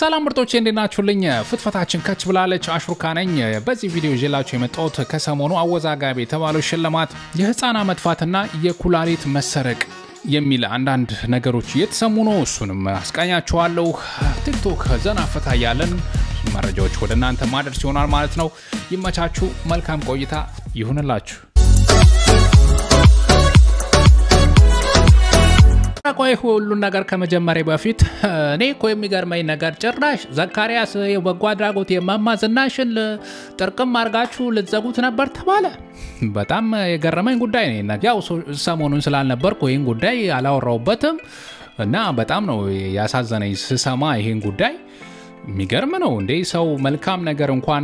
ሰላም ምርጦቼ እንዴት ናችሁልኝ? ፍትፈታችን ከች ብላለች። አሽሩካ ነኝ። በዚህ ቪዲዮ ይዤላችሁ የመጣሁት ከሰሞኑ አወዛጋቢ የተባለው ሽልማት የህፃናት መጥፋትና የኩላሊት መሰረቅ የሚል አንዳንድ ነገሮች እየተሰሙ ነው። እሱንም አስቃኛችኋለሁ። ቲክቶክ ዘና ፈታ እያለን መረጃዎች ወደ እናንተ ማድረስ ይሆናል ማለት ነው። ይመቻችሁ። መልካም ቆይታ ይሁንላችሁ። ቆይ ሁሉን ነገር ከመጀመሪያ በፊት እኔ እኮ የሚገርመኝ ነገር ጭራሽ ዘካሪያስ የበጎ አድራጎት የማማ ዝናሽን ጥርቅም አድርጋችሁ ልትዘጉት ነበር ተባለ። በጣም የገረመኝ ጉዳይ ነው። ያው ሰሞኑን ስላልነበርኩ ይህን ጉዳይ አላወራውበትም እና በጣም ነው ያሳዘነኝ ስሰማ ይህን ጉዳይ። የሚገርም ነው እንዴ! ሰው መልካም ነገር እንኳን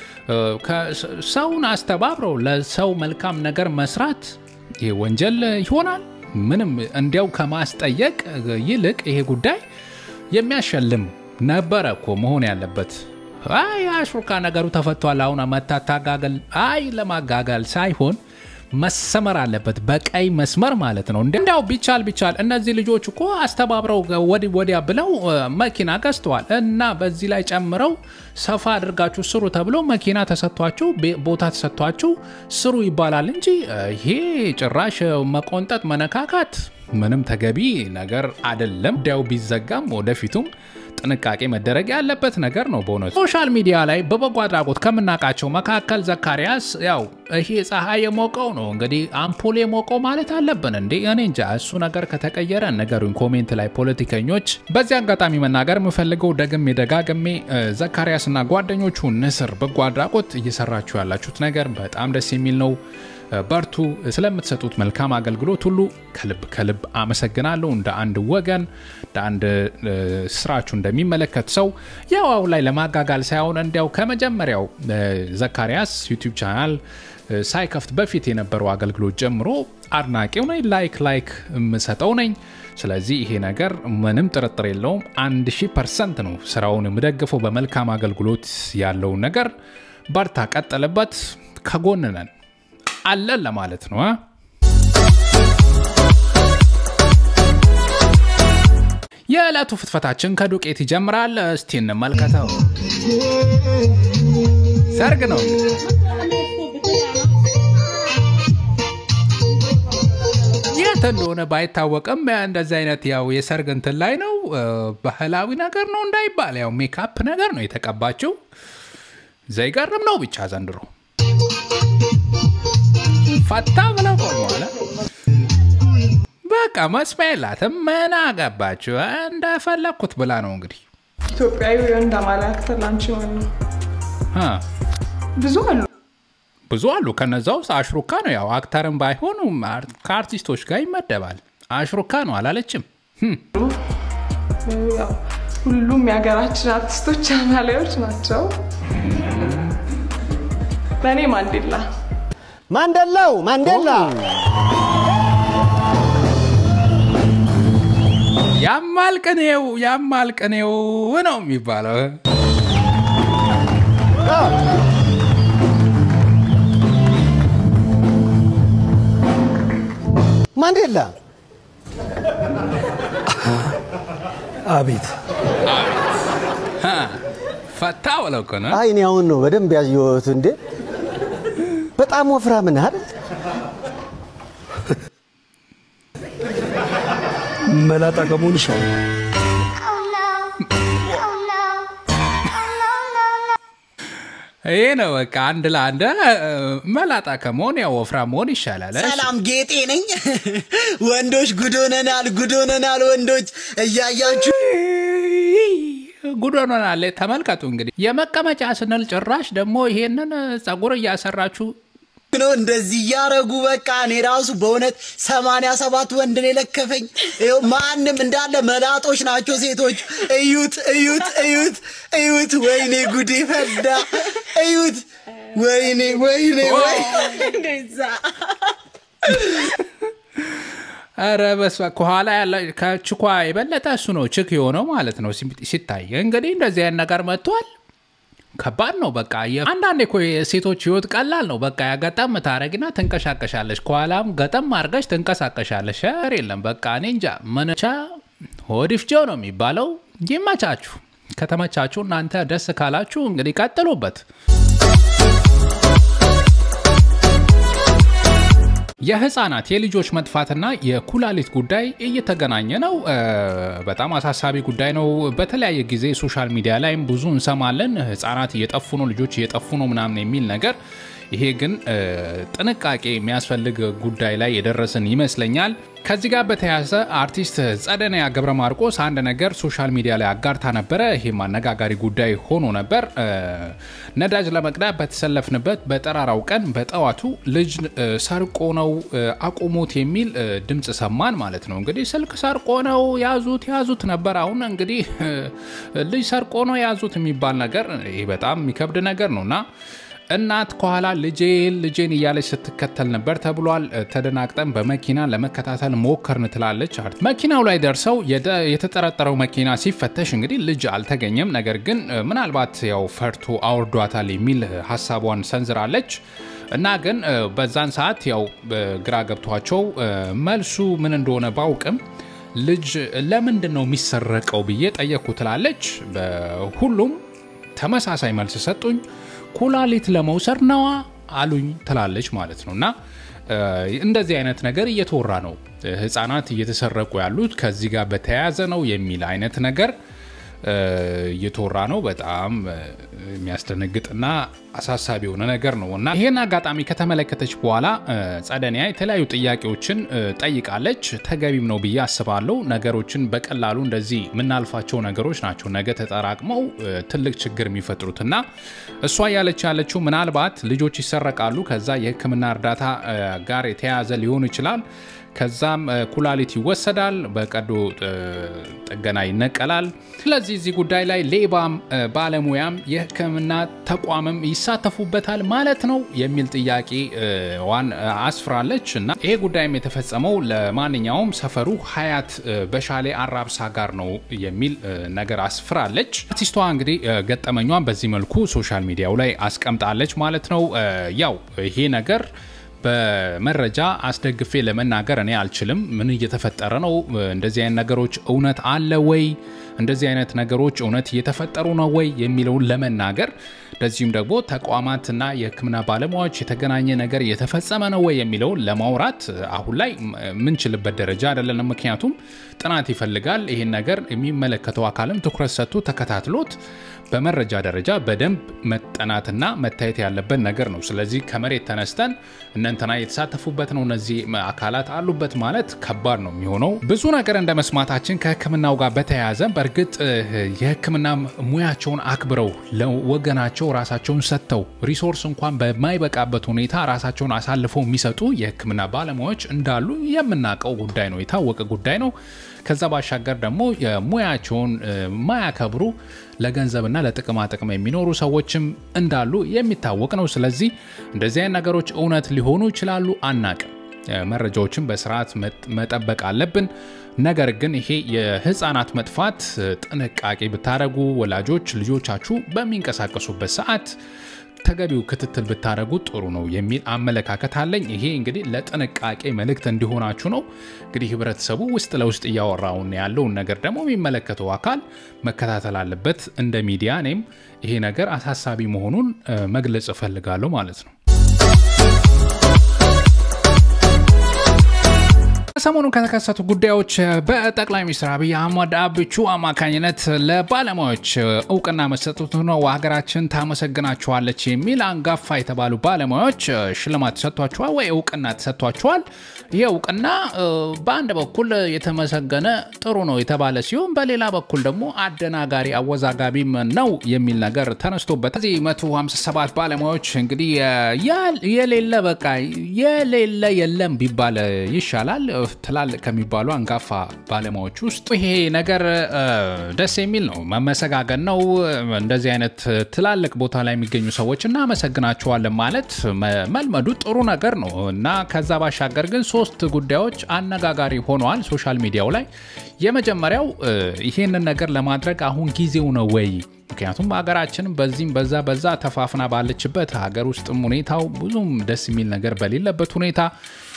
ሰውን አስተባብረው ለሰው መልካም ነገር መስራት ይህ ወንጀል ይሆናል? ምንም እንዲያው ከማስጠየቅ ይልቅ ይሄ ጉዳይ የሚያሸልም ነበረ እኮ መሆን ያለበት። አይ አሽሩካ ነገሩ ተፈቷል፣ አሁን መታታጋገል አይ ለማጋጋል ሳይሆን መሰመር አለበት በቀይ መስመር ማለት ነው። እንዲያው ቢቻል ቢቻል እነዚህ ልጆች እኮ አስተባብረው ወዲህ ወዲያ ብለው መኪና ገዝተዋል እና በዚህ ላይ ጨምረው ሰፋ አድርጋችሁ ስሩ ተብሎ መኪና ተሰጥቷችሁ ቦታ ተሰጥቷችሁ ስሩ ይባላል እንጂ ይሄ ጭራሽ መቆንጠጥ መነካካት ምንም ተገቢ ነገር አይደለም። ጉዳዩ ቢዘጋም ወደፊቱም ጥንቃቄ መደረግ ያለበት ነገር ነው። በእውነቱ ሶሻል ሚዲያ ላይ በበጎ አድራጎት ከምናውቃቸው መካከል ዘካሪያስ ያው ይሄ ፀሐይ የሞቀው ነው እንግዲህ አምፖል የሞቀው ማለት አለብን እንዴ? እኔ እንጃ። እሱ ነገር ከተቀየረ ነገሩኝ ኮሜንት ላይ ፖለቲከኞች። በዚህ አጋጣሚ መናገር የምፈልገው ደግሜ ደጋግሜ ዘካሪያስና ጓደኞቹ ንስር በጎ አድራጎት እየሰራችሁ ያላችሁት ነገር በጣም ደስ የሚል ነው። በርቱ። ስለምትሰጡት መልካም አገልግሎት ሁሉ ከልብ ከልብ አመሰግናለሁ። እንደ አንድ ወገን እንደ አንድ ስራችሁ እንደሚመለከት ሰው ያው አሁን ላይ ለማጋጋል ሳይሆን እንዲያው ከመጀመሪያው ዘካሪያስ ዩቲዩብ ቻናል ሳይከፍት በፊት የነበረው አገልግሎት ጀምሮ አድናቂው ነኝ። ላይክ ላይክ የምሰጠው ነኝ። ስለዚህ ይሄ ነገር ምንም ጥርጥር የለውም። አንድ ሺህ ፐርሰንት ነው ስራውን የምደግፈው በመልካም አገልግሎት ያለውን ነገር። በርታ፣ ቀጥልበት፣ ከጎን ነን አለን ለማለት ነው። የዕለቱ ፍትፈታችን ከዱቄት ይጀምራል። እስቲ እንመልከተው። ሰርግ ነው የት እንደሆነ ባይታወቅም እንደዚህ አይነት ያው የሰርግ እንትን ላይ ነው። ባህላዊ ነገር ነው እንዳይባል ያው ሜካፕ ነገር ነው የተቀባችው። ዘይገርም ነው ብቻ ዘንድሮ ፈታ ብለው ቆመዋል። በቃ መስሚያ የላትም። ምን አገባችሁ እንደፈለግኩት ብላ ነው እንግዲህ። ኢትዮጵያዊ ወንድ አማላክተር ላንቺ ማን ነው? ብዙ አሉ ብዙ አሉ። ከነዛ ውስጥ አሽሩካ ነው። ያው አክተርም ባይሆኑ ከአርቲስቶች ጋር ይመደባል። አሽሩካ ነው አላለችም። ያው ሁሉም የሀገራችን አርቲስቶች አማላዮች ናቸው። ለእኔ ማንዴላ ማንደላው ማንዴላ ያማል ቅኔው ያማል ቅኔው ነው የሚባለው። ማንዴላ አቤት ፈታ ብለው እኮ ነው። አይ እኔ አሁን ነው በደንብ ያየሁት። እንዴ በጣም ወፍራም ነህ አይደል? መላጣ ከመሆን ይሻላል። ይሄ ነው በቃ አንድ ለአንድ መላጣ ከመሆን ያው ወፍራም መሆን ይሻላል። ሰላም ጌጤ ነኝ። ወንዶች ጉዶነናል፣ ጉዶነናል። ወንዶች እያያችሁ ጉዶኖናል። ተመልከቱ እንግዲህ የመቀመጫ ስንል ጭራሽ ደግሞ ይሄንን ጸጉር እያሰራችሁ ነው እንደዚህ እያረጉ በቃ እኔ ራሱ በእውነት ሰማንያ ሰባት ወንድ ነው የለከፈኝ። ይኸው ማንም እንዳለ መላጦች ናቸው ሴቶች። እዩት፣ እዩት፣ እዩት፣ እዩት። ወይኔ ጉዴ ፈዳ። እዩት። ወይኔ፣ ወይኔ፣ ወይ ኧረ በስመ አብ። ከኋላ ያለ ከችኳ የበለጠ እሱ ነው ችክ የሆነው ማለት ነው ሲታይ። እንግዲህ እንደዚህ አይነት ነገር መጥቷል። ከባድ ነው። በቃ አንዳንዴ እኮ የሴቶች ህይወት ቀላል ነው። በቃ ያገጠም ታረጊና ትንቀሳቀሻለሽ፣ ከኋላም ገጠም አድርገሽ ትንቀሳቀሻለሽ። ሸር የለም በቃ እኔ እንጃ መነቻ ሆዲፍጆ ነው የሚባለው። ይመቻችሁ። ከተመቻችሁ እናንተ ደስ ካላችሁ እንግዲህ ቀጥሉበት። የህፃናት የልጆች መጥፋትና የኩላሊት ጉዳይ እየተገናኘ ነው። በጣም አሳሳቢ ጉዳይ ነው። በተለያየ ጊዜ ሶሻል ሚዲያ ላይም ብዙ እንሰማለን። ህፃናት እየጠፉ ነው፣ ልጆች እየጠፉ ነው ምናምን የሚል ነገር ይሄ ግን ጥንቃቄ የሚያስፈልግ ጉዳይ ላይ የደረስን ይመስለኛል። ከዚህ ጋር በተያያዘ አርቲስት ጸደኒያ ገብረ ማርቆስ አንድ ነገር ሶሻል ሚዲያ ላይ አጋርታ ነበረ። ይህም አነጋጋሪ ጉዳይ ሆኖ ነበር። ነዳጅ ለመቅዳት በተሰለፍንበት በጠራራው ቀን በጠዋቱ ልጅ ሰርቆ ነው አቁሙት የሚል ድምፅ ሰማን ማለት ነው። እንግዲህ ስልክ ሰርቆ ነው ያዙት ያዙት ነበር። አሁን እንግዲህ ልጅ ሰርቆ ነው ያዙት የሚባል ነገር ይህ በጣም የሚከብድ ነገር ነው እና እናት ከኋላ ልጄን ልጄን እያለች ስትከተል ነበር ተብሏል። ተደናግጠን በመኪና ለመከታተል ሞከርን ትላለች። መኪናው ላይ ደርሰው የተጠረጠረው መኪና ሲፈተሽ እንግዲህ ልጅ አልተገኘም። ነገር ግን ምናልባት ያው ፈርቶ አውርዷታል የሚል ሀሳቧን ሰንዝራለች። እና ግን በዛን ሰዓት ያው ግራ ገብቷቸው መልሱ ምን እንደሆነ ባውቅም ልጅ ለምንድን ነው የሚሰረቀው ብዬ ጠየቅኩ ትላለች። ሁሉም ተመሳሳይ መልስ ሰጡኝ። ኩላሊት ለመውሰድ ነዋ አሉኝ ትላለች ማለት ነው። እና እንደዚህ አይነት ነገር እየተወራ ነው። ህፃናት እየተሰረቁ ያሉት ከዚህ ጋር በተያያዘ ነው የሚል አይነት ነገር እየተወራ ነው። በጣም የሚያስደነግጥና አሳሳቢ የሆነ ነገር ነው እና ይህን አጋጣሚ ከተመለከተች በኋላ ጸደኒያ የተለያዩ ጥያቄዎችን ጠይቃለች። ተገቢም ነው ብዬ አስባለሁ። ነገሮችን በቀላሉ እንደዚህ የምናልፋቸው ነገሮች ናቸው ነገ ተጠራቅመው ትልቅ ችግር የሚፈጥሩትና እሷ ያለች ያለችው ምናልባት ልጆች ይሰረቃሉ፣ ከዛ የሕክምና እርዳታ ጋር የተያያዘ ሊሆን ይችላል ከዛም ኩላሊት ይወሰዳል፣ በቀዶ ጥገና ይነቀላል። ስለዚህ እዚህ ጉዳይ ላይ ሌባም ባለሙያም የህክምና ተቋምም ይሳተፉበታል ማለት ነው የሚል ጥያቄ ዋን አስፍራለች እና ይሄ ጉዳይም የተፈጸመው ለማንኛውም ሰፈሩ ሀያት በሻሌ አራብሳ ጋር ነው የሚል ነገር አስፍራለች። አርቲስቷ እንግዲህ ገጠመኟን በዚህ መልኩ ሶሻል ሚዲያው ላይ አስቀምጣለች ማለት ነው። ያው ይሄ ነገር በመረጃ አስደግፌ ለመናገር እኔ አልችልም። ምን እየተፈጠረ ነው? እንደዚህ አይነት ነገሮች እውነት አለ ወይ? እንደዚህ አይነት ነገሮች እውነት እየተፈጠሩ ነው ወይ የሚለውን ለመናገር እንደዚሁም ደግሞ ተቋማትና የህክምና ባለሙያዎች የተገናኘ ነገር እየተፈጸመ ነው ወይ የሚለውን ለማውራት አሁን ላይ የምንችልበት ደረጃ አይደለንም። ምክንያቱም ጥናት ይፈልጋል። ይህን ነገር የሚመለከተው አካልም ትኩረት ሰጥቶ ተከታትሎት በመረጃ ደረጃ በደንብ መጠናትና መታየት ያለበት ነገር ነው። ስለዚህ ከመሬት ተነስተን እነንተና የተሳተፉበት ነው እነዚህ አካላት አሉበት ማለት ከባድ ነው የሚሆነው። ብዙ ነገር እንደ መስማታችን ከህክምናው ጋር በተያያዘ በእርግጥ የህክምና ሙያቸውን አክብረው ለወገናቸው ራሳቸውን ሰጥተው ሪሶርስ እንኳን በማይበቃበት ሁኔታ ራሳቸውን አሳልፈው የሚሰጡ የህክምና ባለሙያዎች እንዳሉ የምናውቀው ጉዳይ ነው፣ የታወቀ ጉዳይ ነው። ከዛ ባሻገር ደግሞ የሙያቸውን ማያከብሩ ለገንዘብና ለጥቅማ ጥቅም የሚኖሩ ሰዎችም እንዳሉ የሚታወቅ ነው። ስለዚህ እንደዚህ አይነት ነገሮች እውነት ሊሆኑ ይችላሉ፣ አናቅም። መረጃዎችን በስርዓት መጠበቅ አለብን። ነገር ግን ይሄ የህፃናት መጥፋት ጥንቃቄ ብታደረጉ ወላጆች ልጆቻችሁ በሚንቀሳቀሱበት ሰዓት ተገቢው ክትትል ብታደረጉ ጥሩ ነው የሚል አመለካከት አለኝ። ይሄ እንግዲህ ለጥንቃቄ መልእክት እንዲሆናችሁ ነው። እንግዲህ ህብረተሰቡ ውስጥ ለውስጥ እያወራውን ያለውን ነገር ደግሞ የሚመለከተው አካል መከታተል አለበት። እንደ ሚዲያ እኔም ይሄ ነገር አሳሳቢ መሆኑን መግለጽ እፈልጋለሁ ማለት ነው። ሰሞኑ ከተከሰቱ ጉዳዮች በጠቅላይ ሚኒስትር አብይ አህመድ አብቹ አማካኝነት ለባለሙያዎች እውቅና መሰጠቱ ነው። ሀገራችን ታመሰግናችኋለች የሚል አንጋፋ የተባሉ ባለሙያዎች ሽልማት ተሰጥቷቸዋል ወይ እውቅና ተሰጥቷቸዋል። ይህ እውቅና በአንድ በኩል የተመሰገነ ጥሩ ነው የተባለ ሲሆን፣ በሌላ በኩል ደግሞ አደናጋሪ አወዛጋቢም ነው የሚል ነገር ተነስቶበት እዚህ 157 ባለሙያዎች እንግዲህ የሌለ በቃ የሌለ የለም ቢባል ይሻላል ትላልቅ ከሚባሉ አንጋፋ ባለሙያዎች ውስጥ ይሄ ነገር ደስ የሚል ነው። መመሰጋገን ነው። እንደዚህ አይነት ትላልቅ ቦታ ላይ የሚገኙ ሰዎች እናመሰግናቸዋለን ማለት መልመዱ ጥሩ ነገር ነው እና ከዛ ባሻገር ግን ሶስት ጉዳዮች አነጋጋሪ ሆነዋል ሶሻል ሚዲያው ላይ። የመጀመሪያው ይሄንን ነገር ለማድረግ አሁን ጊዜው ነው ወይ? ምክንያቱም ሀገራችን በዚህም በዛ በዛ ተፋፍና ባለችበት ሀገር ውስጥም ሁኔታው ብዙም ደስ የሚል ነገር በሌለበት ሁኔታ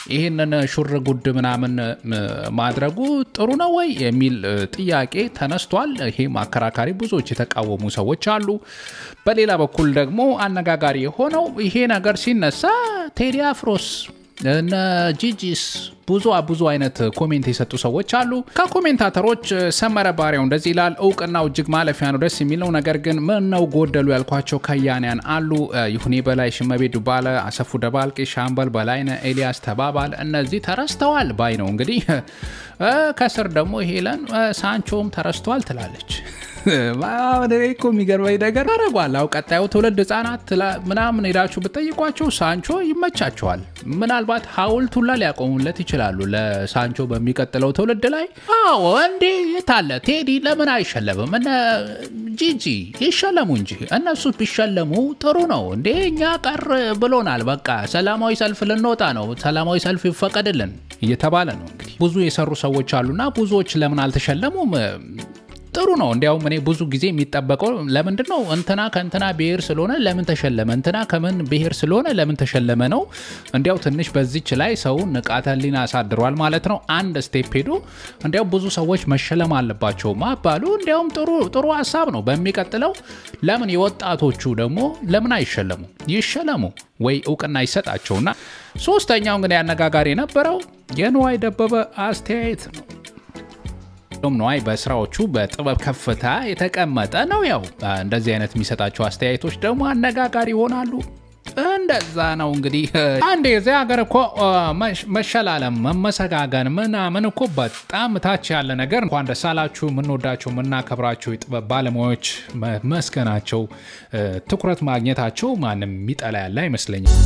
ይህንን ሹር ጉድ ምናምን እ፣ ማድረጉ ጥሩ ነው ወይ የሚል እ፣ ጥያቄ ተነስቷል። ይሄም አከራካሪ ብዙዎች የተቃወሙ ሰዎች አሉ። በሌላ በኩል ደግሞ አነጋጋሪ የሆነው ይሄ ነገር ሲነሳ ቴዲ አፍሮስ እነ ጂጂስ ብዙ ብዙ አይነት ኮሜንት የሰጡ ሰዎች አሉ። ከኮሜንታተሮች ሰመረ ባሪያው እንደዚህ ይላል። እውቅናው እጅግ ማለፊያ ነው፣ ደስ የሚለው ነገር ግን ምን ነው ጎደሉ ያልኳቸው ከያንያን አሉ። ይሁኔ በላይ፣ ሽመቤ ዱባለ፣ አሰፉ ደባልቄ፣ ሻምበል በላይነ፣ ኤልያስ ተባባል እነዚህ ተረስተዋል ባይ ነው። እንግዲህ እ፣ ከስር ደግሞ ሄለን እ፣ ሳንቾም ተረስተዋል ትላለች። አሁን እኔ እኮ የሚገርመኝ ነገር አረጓል። አሁ ቀጣዩ ትውልድ ህጻናት ትላ- ምናምን ሄዳችሁ ብጠይቋቸው ሳንቾ ይመቻቸዋል። ምናልባት ሐውልት ሁላ ሊያቆሙለት ይችላሉ ለሳንቾ በሚቀጥለው ትውልድ ላይ። አዎ እንዴ የታለ ቴዲ ለምን አይሸለምም? እነ ጂጂ ይሸለሙ እንጂ እነሱ ቢሸለሙ ጥሩ ነው እንዴ። እኛ ቀር ብሎናል። በቃ ሰላማዊ ሰልፍ ልንወጣ ነው፣ ሰላማዊ ሰልፍ ይፈቀድልን እየተባለ ነው። እንግዲህ ብዙ የሰሩ ሰዎች አሉና ብዙዎች ለምን አልተሸለሙም? ጥሩ ነው። እንዲያውም እኔ ብዙ ጊዜ የሚጠበቀው ለምንድን ነው እንትና ከእንትና ብሔር ስለሆነ ለምን ተሸለመ፣ እንትና ከምን ብሔር ስለሆነ ለምን ተሸለመ ነው። እንዲያው ትንሽ በዚች ላይ ሰው ንቃተ ህሊና አሳድሯል ማለት ነው። አንድ ስቴፕ ሄዶ እንዲያው ብዙ ሰዎች መሸለም አለባቸው ማባሉ እንዲያውም ጥሩ ጥሩ ሀሳብ ነው። በሚቀጥለው ለምን የወጣቶቹ ደግሞ ለምን አይሸለሙ? ይሸለሙ ወይ እውቅና ይሰጣቸውና ሶስተኛው እንግዲህ አነጋጋሪ የነበረው የንዋይ ደበበ አስተያየት ነው። ቶም ነዋይ በስራዎቹ በጥበብ ከፍታ የተቀመጠ ነው። ያው እንደዚህ አይነት የሚሰጣቸው አስተያየቶች ደግሞ አነጋጋሪ ይሆናሉ። እንደዛ ነው እንግዲህ። አንድ የዚህ ሀገር እኮ አ፣ መሽ- መሸላለም፣ መመሰጋገን ምናምን እኮ በጣም ታች ያለ ነገር። እንኳን ደስ አላችሁ የምንወዳቸው የምናከብራቸው የጥበብ ባለሙያዎች መስገናቸው፣ እ፣ ትኩረት ማግኘታቸው ማንም የሚጠላ ያለ አይመስለኝም።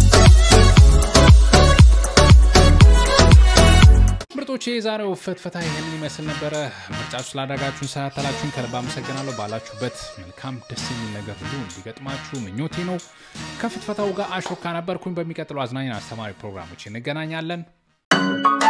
ምርጦች የዛሬው ፍትፈታ ይህን ይመስል ነበረ። ምርጫችሁ ስላደረጋችሁን ሰላተላችሁን ከልብ አመሰግናለሁ። ባላችሁበት መልካም ደስ የሚል ነገር ሁሉ እንዲገጥማችሁ ምኞቴ ነው። ከፍትፈታው ጋር አሾካ ነበርኩኝ። በሚቀጥለው አዝናኝን አስተማሪ ፕሮግራሞች እንገናኛለን።